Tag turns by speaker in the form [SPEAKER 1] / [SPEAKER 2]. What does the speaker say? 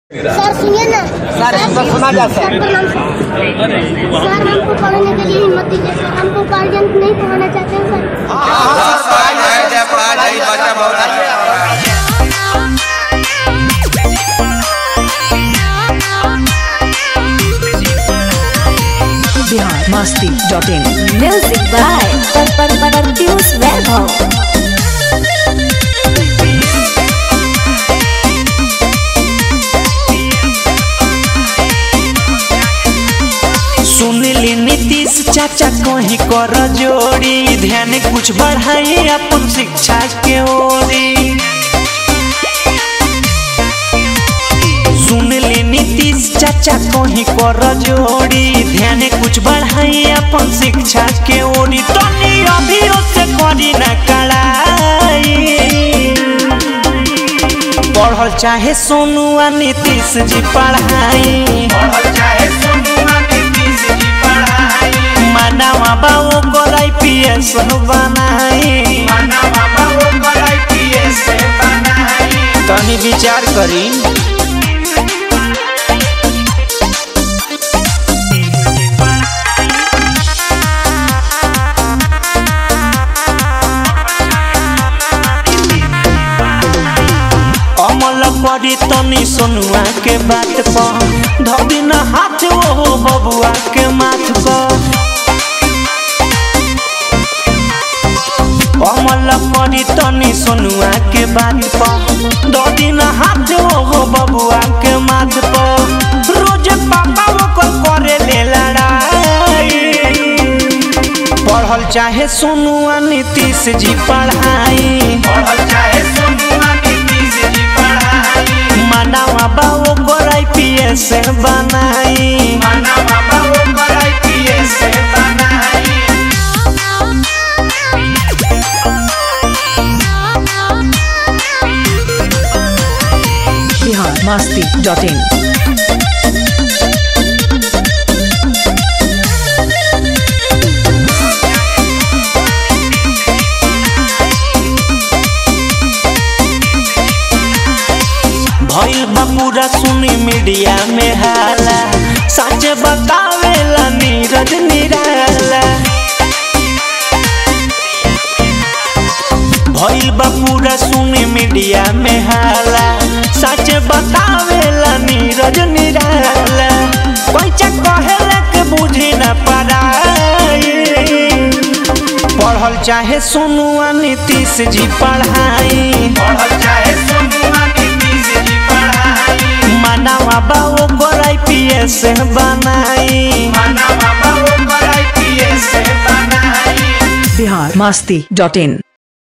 [SPEAKER 1] सर सुनिए ना
[SPEAKER 2] सर, इसको सुना जा सर।
[SPEAKER 1] सर प्रणाम सर सर हमको पढ़ने के लिए हिम्मत दीजिए सर हमको गार्जियन नहीं पढ़ाना चाहते हैं सर
[SPEAKER 3] जय जय पढ़ाई बच्चा बहुत
[SPEAKER 4] Bihar Masti dot in
[SPEAKER 5] music by पर पर पर पीयूष वैभव
[SPEAKER 6] सुनली नीतीश चाचा कहीं कर जोड़ी ध्यान कुछ बढ़ाई अपन शिक्षा के ओरी सुनली नीतीश चाचा कहीं कर जोड़ी ध्यान कुछ बढ़ाई अपन शिक्षा के ओरी तनी अभी से करी ना कड़ाई पढ़ल चाहे सोनुआ नीतीश जी पढ़ाई मानवा बाबू को आईपीएस बनाई तनी विचार करी अमल करी तनी सोनुआ के बात पर धोबी न हाथ ओ बबुआ के माथ पर अमल करी तनी सोनुआ के बात पर धोबी न हाथ ओ बबुआ के माथ पर रोज पापा ओकर करे ले लड़ाई पढ़ल चाहे सोनुआ नीतीश जी पढ़ाई मानवा बाबू को आईपीएस बनाई
[SPEAKER 4] बिहार मस्ती डॉट इन
[SPEAKER 6] भइल बा पूरा सुनी मीडिया में हाला सच बतावेला नीरज निराला भइल बा पूरा सुनी मीडिया में हाला सच बतावेला नीरज निराला पैसा कहेला के बुझी न पड़ाई पढ़ल चाहे सोनुआ नीतीश जी पढ़ाई मानवा बाबू को आईपीएस बनाई
[SPEAKER 4] बिहार मस्ती डॉट इन